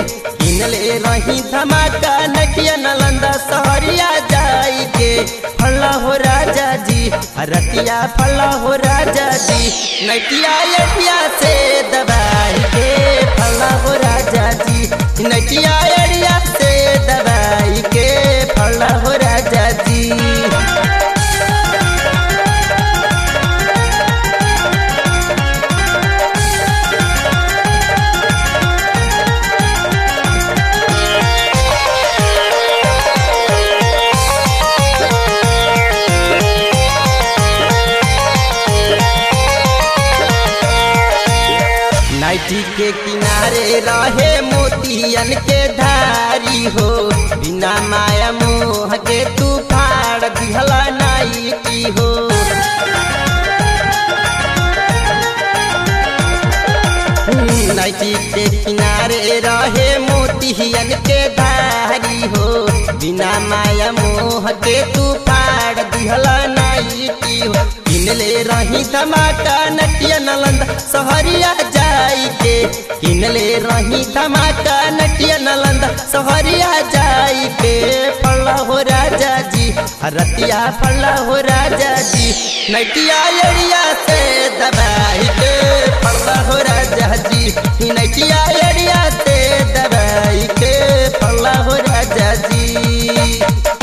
किनले रही धमाका नटिया नलंदा सहरिया जाई के फला हो राजा जी रतिया फला हो राजा जी नटिया एटिया से दबाई के फला हो राजा जी नटिया एड़िया से दबाई के फला हो राजा जी नाइटी के किनारे रहे मोतियन के धारी हो बिना माया मोह के तू फाड़ दिहला नाइटी हो नाइटी के किनारे रहे मोतियन के धारी हो बिना माया मोह के तू फाड़ दिहला नाइटी हो किनले रही धमाका नटिया नलंदा सहरिया जाई के किनले रही धमाका नटिया नलंदा सहरिया जाई के फला हो राजा जी रतिया फला हो राजा जी नटिया एड़िया से दबाई के फला हो राजा जी नटिया एड़िया से दबाई के फला हो राजा जी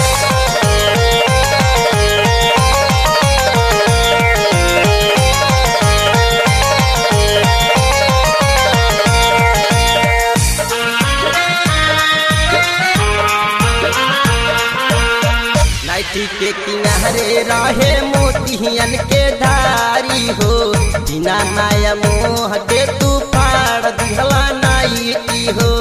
नाइटी के किनारे रहे मोतियन के धारी हो बिना माया मोह के तू फाड़ दिहला नाइटी हो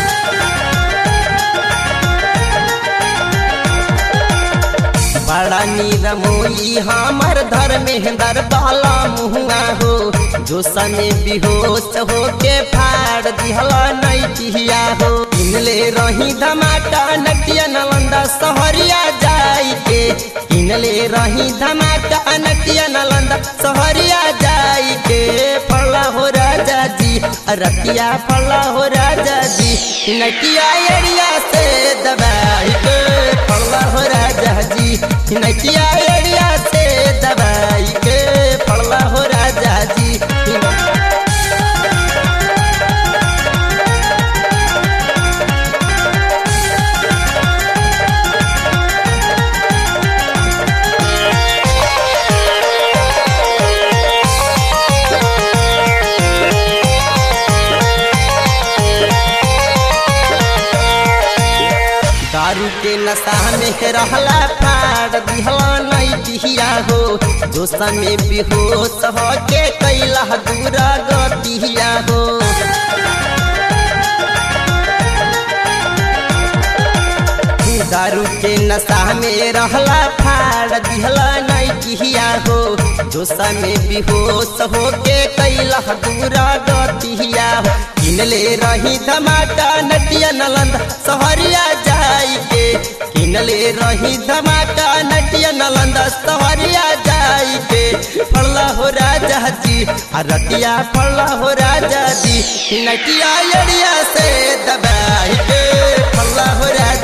बड़ा नीरमोई हमर धर्मेंद्र बाला मुहुआ हो जो सने बेहोश हो के फाड़ दिहला नैटिया हो इनले रही धमाका नटिया नलंदा सहरिया जाई के इनले रही धमाका नटिया नलंदा सहरिया जाई के फला हो राजा जी रतिया फला हो राजा जी नटिया एड़िया से दबाई के फला हो राजा जी नटिया एड़िया से दबाई के फला हो राजा जी दारू के नशा में रहला फाड़ दिहला नहीं दिहिया हो जो समय बेहोश हो के कैला दूरा गतिया हो दारू के नशा में रहला फाड़ दिहला नहीं दिहिया हो जो समय बेहोश हो के कैला दूरा गतिया हो किनले रही धमाका नटिया नलंदा सहरिया जाई के किनले रही धमाका नटिया नलंदा सहरिया जाई के फड़ला हो राजा जी आ रतिया फड़ला हो राजा जी नटिया एड़िया से दबाई के फड़ला हो राजा